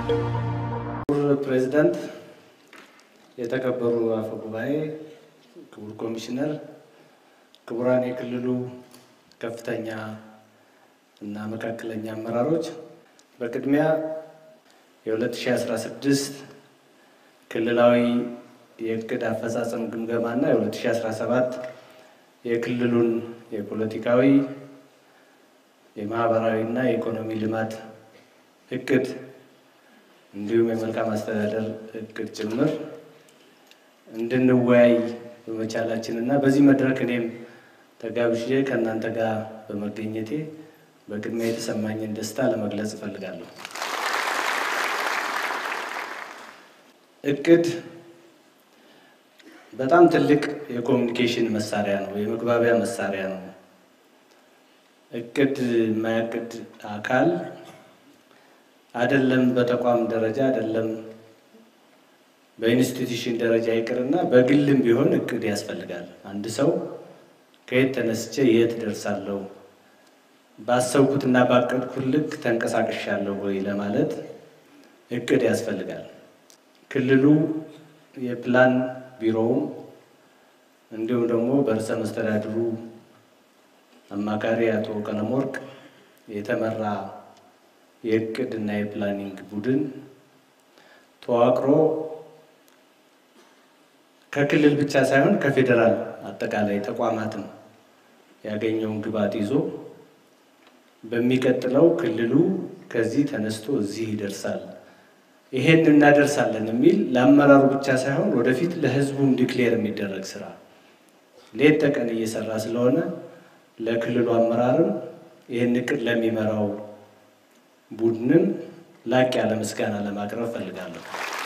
ክቡር ፕሬዚዳንት፣ የተከበሩ አፈ ጉባኤ፣ ክቡር ኮሚሽነር፣ ክቡራን የክልሉ ከፍተኛ እና መካከለኛ አመራሮች፣ በቅድሚያ የ2016 ክልላዊ የእቅድ አፈጻጸም ግምገማ እና የ2017 የክልሉን የፖለቲካዊ የማህበራዊ እና የኢኮኖሚ ልማት እቅድ እንዲሁም የመልካም አስተዳደር እቅድ ጭምር እንድንወያይ በመቻላችን እና በዚህ መድረክ እኔም ተጋብዤ ከእናንተ ጋር በመገኘቴ በቅድሚያ የተሰማኝን ደስታ ለመግለጽ እፈልጋለሁ። እቅድ በጣም ትልቅ የኮሚኒኬሽን መሳሪያ ነው፣ የመግባቢያ መሳሪያ ነው። እቅድ የማያቅድ አካል አይደለም በተቋም ደረጃ አይደለም በኢንስቲትዩሽን ደረጃ ይቅርና በግልም ቢሆን እቅድ ያስፈልጋል። አንድ ሰው ከየት ተነስቼ የት ደርሳለሁ፣ ባሰብኩትና ባቀድኩት ልክ ተንቀሳቅሻለሁ ወይ ለማለት እቅድ ያስፈልጋል። ክልሉ የፕላን ቢሮውም እንዲሁም ደግሞ በርዕሰ መስተዳድሩ አማካሪ አቶ ቀለመወርቅ የተመራ የእቅድ እና የፕላኒንግ ቡድን ተዋቅሮ ከክልል ብቻ ሳይሆን ከፌዴራል አጠቃላይ ተቋማትም ያገኘውን ግብዓት ይዞ በሚቀጥለው ክልሉ ከዚህ ተነስቶ እዚህ ይደርሳል፣ ይሄን እናደርሳለን የሚል ለአመራሩ ብቻ ሳይሆን ወደፊት ለሕዝቡም ዲክሌር የሚደረግ ስራ ሌት ተቀን እየሰራ ስለሆነ ለክልሉ አመራርም ይህን እቅድ ለሚመራው ቡድንም ላቅ ያለ ምስጋና ለማቅረብ ፈልጋለሁ።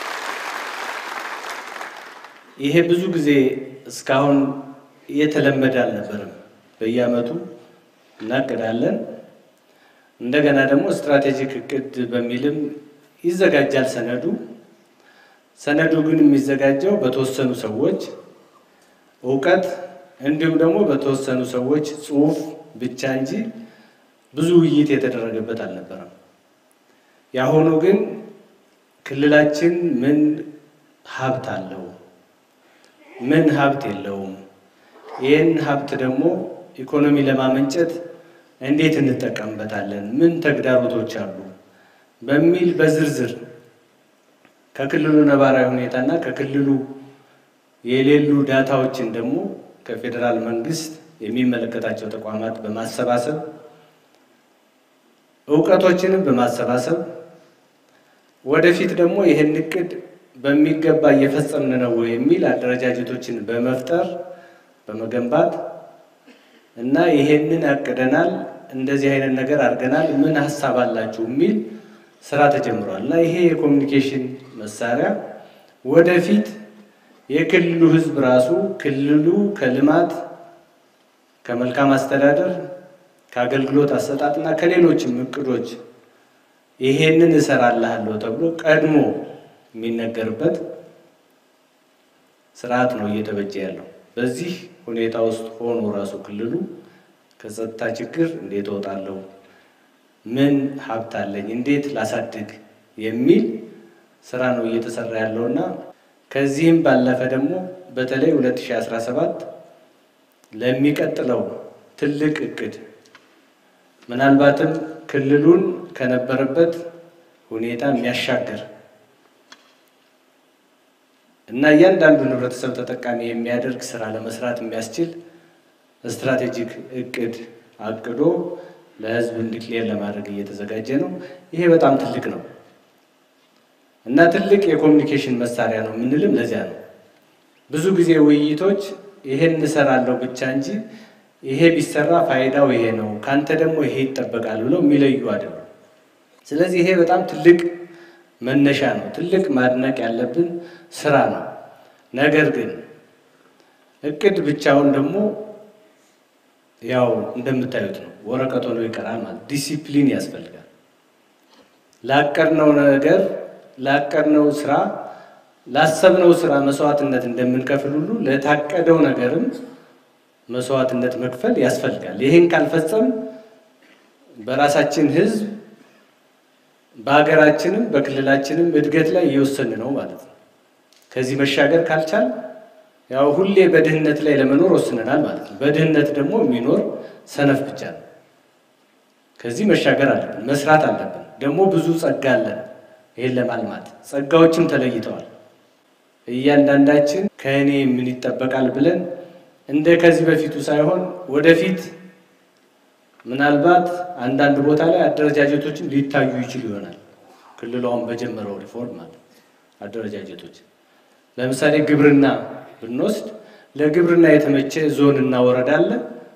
ይሄ ብዙ ጊዜ እስካሁን እየተለመደ አልነበረም። በየዓመቱ እናቅዳለን። እንደገና ደግሞ ስትራቴጂክ እቅድ በሚልም ይዘጋጃል ሰነዱ። ሰነዱ ግን የሚዘጋጀው በተወሰኑ ሰዎች እውቀት እንዲሁም ደግሞ በተወሰኑ ሰዎች ጽሑፍ ብቻ እንጂ ብዙ ውይይት የተደረገበት አልነበረም። የአሁኑ ግን ክልላችን ምን ሀብት አለው፣ ምን ሀብት የለውም፣ ይህን ሀብት ደግሞ ኢኮኖሚ ለማመንጨት እንዴት እንጠቀምበታለን፣ ምን ተግዳሮቶች አሉ በሚል በዝርዝር ከክልሉ ነባራዊ ሁኔታና ከክልሉ የሌሉ ዳታዎችን ደግሞ ከፌዴራል መንግስት የሚመለከታቸው ተቋማት በማሰባሰብ እውቀቶችንም በማሰባሰብ ወደፊት ደግሞ ይህን እቅድ በሚገባ እየፈጸምን ነው የሚል አደረጃጀቶችን በመፍጠር በመገንባት እና ይሄንን አቅደናል፣ እንደዚህ አይነት ነገር አድርገናል፣ ምን ሀሳብ አላችሁ የሚል ስራ ተጀምሯል እና ይሄ የኮሚኒኬሽን መሳሪያ ወደፊት የክልሉ ሕዝብ ራሱ ክልሉ ከልማት ከመልካም አስተዳደር ከአገልግሎት አሰጣጥና ከሌሎችም እቅዶች ይሄንን እሰራልሃለሁ ተብሎ ቀድሞ የሚነገርበት ስርዓት ነው እየተበጀ ያለው። በዚህ ሁኔታ ውስጥ ሆኖ ራሱ ክልሉ ከጸጥታ ችግር እንዴት እወጣለሁ፣ ምን ሀብት አለኝ፣ እንዴት ላሳድግ የሚል ስራ ነው እየተሰራ ያለውና ከዚህም ባለፈ ደግሞ በተለይ 2017 ለሚቀጥለው ትልቅ እቅድ ምናልባትም ክልሉን ከነበረበት ሁኔታ የሚያሻግር እና እያንዳንዱን ህብረተሰብ ተጠቃሚ የሚያደርግ ስራ ለመስራት የሚያስችል ስትራቴጂክ እቅድ አቅዶ ለህዝብ እንዲክሌር ለማድረግ እየተዘጋጀ ነው። ይሄ በጣም ትልቅ ነው እና ትልቅ የኮሚኒኬሽን መሳሪያ ነው የምንልም ለዚያ ነው። ብዙ ጊዜ ውይይቶች ይሄን እንሰራለሁ ብቻ እንጂ ይሄ ቢሰራ ፋይዳው ይሄ ነው፣ ካንተ ደግሞ ይሄ ይጠበቃል ብለው የሚለዩ አይደሉም። ስለዚህ ይሄ በጣም ትልቅ መነሻ ነው፣ ትልቅ ማድነቅ ያለብን ስራ ነው። ነገር ግን እቅድ ብቻውን ደግሞ ያው እንደምታዩት ነው፣ ወረቀት ሆኖ ይቀራል ማለት ዲሲፕሊን ያስፈልጋል። ላቀድነው ነገር ላቀድነው ስራ ላሰብነው ስራ መስዋዕትነት እንደምንከፍል ሁሉ ለታቀደው ነገርም መስዋዕትነት መክፈል ያስፈልጋል። ይህን ካልፈጸም በራሳችን ህዝብ በሀገራችንም በክልላችንም እድገት ላይ እየወሰን ነው ማለት ነው። ከዚህ መሻገር ካልቻል ያው ሁሌ በድህነት ላይ ለመኖር ወስነናል ማለት ነው። በድህነት ደግሞ የሚኖር ሰነፍ ብቻ ነው። ከዚህ መሻገር አለብን፣ መስራት አለብን። ደግሞ ብዙ ጸጋ አለን። ይሄን ለማልማት ጸጋዎችም ተለይተዋል። እያንዳንዳችን ከእኔ ምን ይጠበቃል ብለን እንደ ከዚህ በፊቱ ሳይሆን ወደፊት ምናልባት አንዳንድ ቦታ ላይ አደረጃጀቶችን ሊታዩ ይችሉ ይሆናል። ክልሉ አሁን በጀመረው ሪፎርም ማለት አደረጃጀቶች ለምሳሌ ግብርና ብንወስድ ለግብርና የተመቸ ዞንና ወረዳ አለ።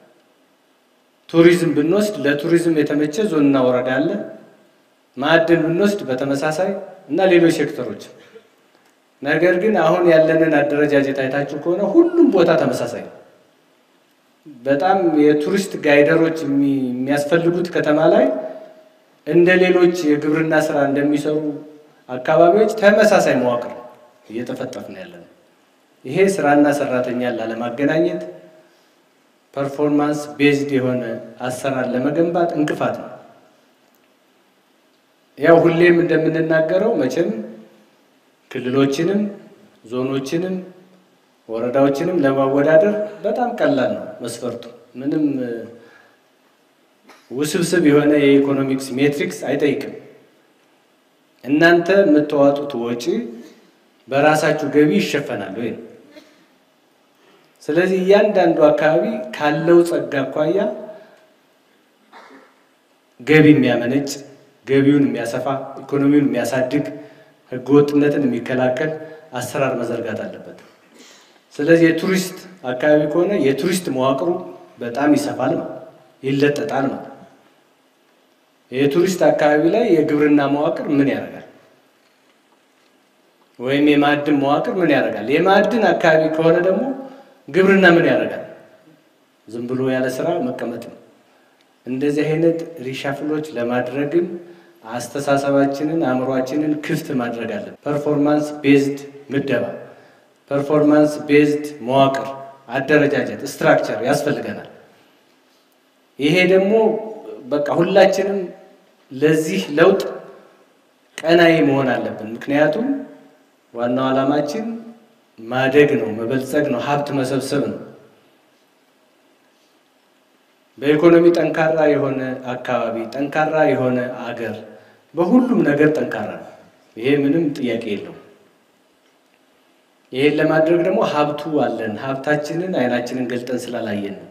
ቱሪዝም ብንወስድ ለቱሪዝም የተመቸ ዞንና ወረዳ አለ። ማዕድን ብንወስድ በተመሳሳይ እና ሌሎች ሴክተሮች። ነገር ግን አሁን ያለንን አደረጃጀት አይታችሁ ከሆነ ሁሉም ቦታ ተመሳሳይ ነው። በጣም የቱሪስት ጋይደሮች የሚያስፈልጉት ከተማ ላይ እንደ ሌሎች የግብርና ስራ እንደሚሰሩ አካባቢዎች ተመሳሳይ መዋቅር እየተፈጠፍን ያለ ነው። ይሄ ስራና ሰራተኛን ላለማገናኘት ፐርፎርማንስ ቤዝድ የሆነ አሰራር ለመገንባት እንቅፋት ነው። ያው ሁሌም እንደምንናገረው መቼም ክልሎችንም ዞኖችንም ወረዳዎችንም ለማወዳደር በጣም ቀላል ነው መስፈርቱ። ምንም ውስብስብ የሆነ የኢኮኖሚክስ ሜትሪክስ አይጠይቅም። እናንተ የምታዋጡት ወጪ በራሳችሁ ገቢ ይሸፈናል ወይ? ስለዚህ እያንዳንዱ አካባቢ ካለው ጸጋ አኳያ ገቢ የሚያመነጭ ገቢውን የሚያሰፋ ኢኮኖሚውን የሚያሳድግ ህገወጥነትን የሚከላከል አሰራር መዘርጋት አለበት። ስለዚህ የቱሪስት አካባቢ ከሆነ የቱሪስት መዋቅሩ በጣም ይሰፋል ማለት ይለጠጣል ማለት። የቱሪስት አካባቢ ላይ የግብርና መዋቅር ምን ያደርጋል? ወይም የማዕድን መዋቅር ምን ያደርጋል? የማዕድን አካባቢ ከሆነ ደግሞ ግብርና ምን ያደርጋል? ዝም ብሎ ያለ ስራ መቀመጥ ነው። እንደዚህ አይነት ሪሻፍሎች ለማድረግም አስተሳሰባችንን አእምሯችንን ክፍት ማድረግ አለን። ፐርፎርማንስ ቤዝድ ምደባ፣ ፐርፎርማንስ ቤዝድ መዋቅር፣ አደረጃጀት፣ ስትራክቸር ያስፈልገናል። ይሄ ደግሞ በቃ ሁላችንም ለዚህ ለውጥ ቀናይ መሆን አለብን። ምክንያቱም ዋናው ዓላማችን ማደግ ነው፣ መበልጸግ ነው፣ ሀብት መሰብሰብ ነው። በኢኮኖሚ ጠንካራ የሆነ አካባቢ ጠንካራ የሆነ አገር በሁሉም ነገር ጠንካራ ነው። ይሄ ምንም ጥያቄ የለውም። ይሄን ለማድረግ ደግሞ ሀብቱ አለን። ሀብታችንን አይናችንን ገልጠን ስላላየን ነው።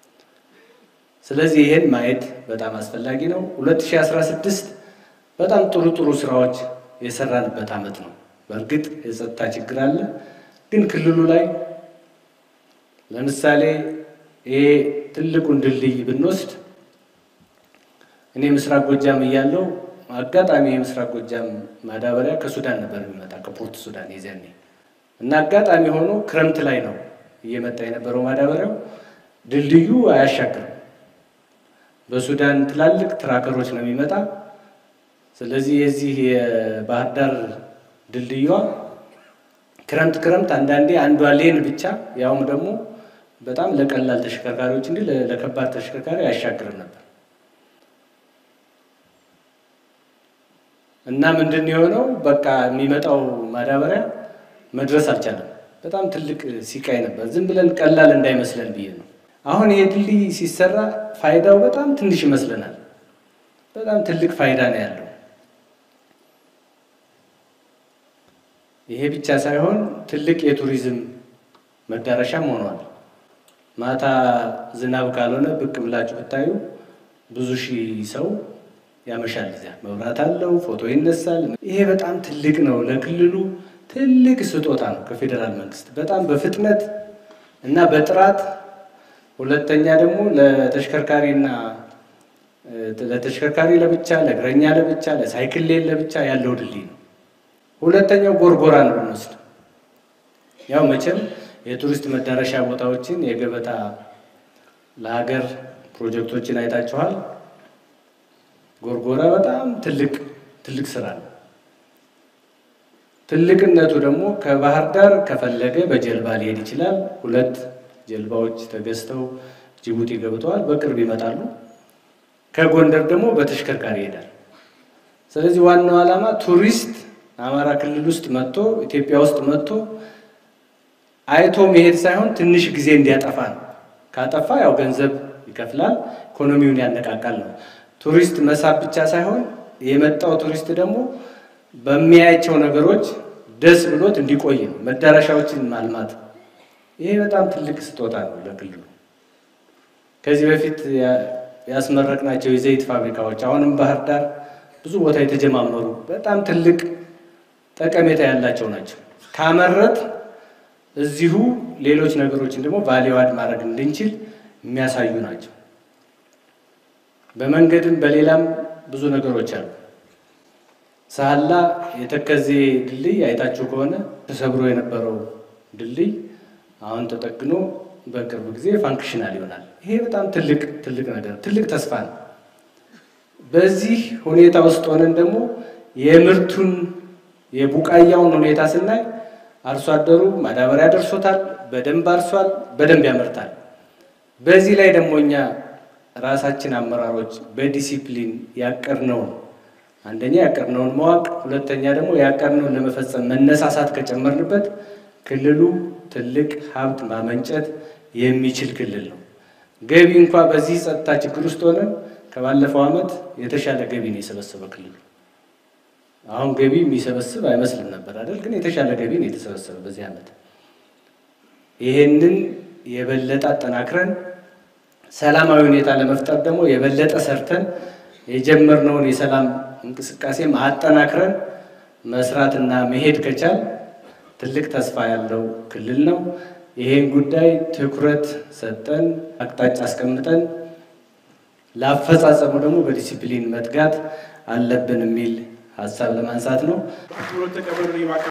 ስለዚህ ይሄን ማየት በጣም አስፈላጊ ነው። 2016 በጣም ጥሩ ጥሩ ስራዎች የሰራንበት ዓመት ነው። በእርግጥ የጸጥታ ችግር አለ፣ ግን ክልሉ ላይ ለምሳሌ ይሄ ትልቁን ድልድይ ብንወስድ እኔ ምስራቅ ጎጃም እያለው አጋጣሚ የምስራቅ ጎጃም ማዳበሪያ ከሱዳን ነበር የሚመጣ ከፖርት ሱዳን የዚያኔ እና አጋጣሚ ሆኖ ክረምት ላይ ነው እየመጣ የነበረው ማዳበሪያው። ድልድዩ አያሻግርም። በሱዳን ትላልቅ ትራከሮች ነው የሚመጣ። ስለዚህ የዚህ የባህር ዳር ድልድዩዋ ክረምት ክረምት አንዳንዴ አንዷ ሌን ብቻ ያውም ደግሞ በጣም ለቀላል ተሽከርካሪዎች እንጂ ለከባድ ተሽከርካሪ አያሻግርም ነበር እና ምንድን የሆነው በቃ የሚመጣው ማዳበሪያ መድረስ አልቻለም። በጣም ትልቅ ሲቃይ ነበር። ዝም ብለን ቀላል እንዳይመስለን ብዬ ነው። አሁን ይሄ ድልድይ ሲሰራ ፋይዳው በጣም ትንሽ ይመስለናል። በጣም ትልቅ ፋይዳ ነው ያለው። ይሄ ብቻ ሳይሆን ትልቅ የቱሪዝም መዳረሻም ሆኗል። ማታ ዝናብ ካልሆነ ብቅ ብላችሁ ብታዩ ብዙ ሺህ ሰው ያመሻል። እዚያ መብራት አለው፣ ፎቶ ይነሳል። ይሄ በጣም ትልቅ ነው። ለክልሉ ትልቅ ስጦታ ነው ከፌዴራል መንግስት በጣም በፍጥነት እና በጥራት ሁለተኛ ደግሞ ለተሽከርካሪና ለተሽከርካሪ ለብቻ፣ ለእግረኛ ለብቻ፣ ለሳይክል ሌን ለብቻ ያለው ድልድይ ነው። ሁለተኛው ጎርጎራን ብንወስድ ያው መቼም የቱሪስት መዳረሻ ቦታዎችን የገበታ ለሀገር ፕሮጀክቶችን አይታችኋል። ጎርጎራ በጣም ትልቅ ትልቅ ስራ ነው። ትልቅነቱ ደግሞ ከባህር ዳር ከፈለገ በጀልባ ሊሄድ ይችላል። ሁለት ጀልባዎች ተገዝተው ጅቡቲ ገብተዋል፣ በቅርብ ይመጣሉ። ከጎንደር ደግሞ በተሽከርካሪ ይሄዳል። ስለዚህ ዋናው ዓላማ ቱሪስት አማራ ክልል ውስጥ መጥቶ ኢትዮጵያ ውስጥ መጥቶ አይቶ መሄድ ሳይሆን ትንሽ ጊዜ እንዲያጠፋ ነው። ካጠፋ ያው ገንዘብ ይከፍላል፣ ኢኮኖሚውን ያነቃቃል ነው። ቱሪስት መሳብ ብቻ ሳይሆን የመጣው ቱሪስት ደግሞ በሚያያቸው ነገሮች ደስ ብሎት እንዲቆይ ነው። መዳረሻዎችን ማልማት ይሄ በጣም ትልቅ ስጦታ ነው ለክልሉ። ከዚህ በፊት ያስመረቅናቸው የዘይት ፋብሪካዎች አሁንም ባህር ዳር ብዙ ቦታ የተጀማመሩ በጣም ትልቅ ጠቀሜታ ያላቸው ናቸው። ካመረት እዚሁ ሌሎች ነገሮችን ደግሞ ቫሊዋድ ማድረግ እንድንችል የሚያሳዩ ናቸው። በመንገድም በሌላም ብዙ ነገሮች አሉ። ሳህላ የተከዜ ድልድይ አይታችሁ ከሆነ ተሰብሮ የነበረው ድልድይ አሁን ተጠግኖ በቅርብ ጊዜ ፋንክሽናል ይሆናል። ይሄ በጣም ትልቅ ትልቅ ነገር ትልቅ ተስፋ ነው። በዚህ ሁኔታ ውስጥ ሆነን ደግሞ የምርቱን የቡቃያውን ሁኔታ ስናይ አርሶ አደሩ ማዳበሪያ ደርሶታል፣ በደንብ አርሷል፣ በደንብ ያመርታል። በዚህ ላይ ደግሞ እኛ ራሳችን አመራሮች በዲሲፕሊን ያቀድነውን አንደኛ ያቀድነውን ማወቅ፣ ሁለተኛ ደግሞ ያቀድነውን ለመፈጸም መነሳሳት ከጨመርንበት ክልሉ ትልቅ ሀብት ማመንጨት የሚችል ክልል ነው። ገቢ እንኳ በዚህ ጸጥታ ችግር ውስጥ ሆነን ከባለፈው ዓመት የተሻለ ገቢ ነው የሰበሰበ ክልሉ። አሁን ገቢ የሚሰበስብ አይመስልም ነበር አይደል? ግን የተሻለ ገቢ ነው የተሰበሰበ በዚህ ዓመት። ይሄንን የበለጠ አጠናክረን ሰላማዊ ሁኔታ ለመፍጠር ደግሞ የበለጠ ሰርተን የጀመርነውን የሰላም እንቅስቃሴም አጠናክረን መስራትና መሄድ ከቻል ትልቅ ተስፋ ያለው ክልል ነው። ይሄን ጉዳይ ትኩረት ሰጠን አቅጣጫ አስቀምጠን ለአፈጻጸሙ ደግሞ በዲሲፕሊን መትጋት አለብን የሚል ሀሳብ ለማንሳት ነው።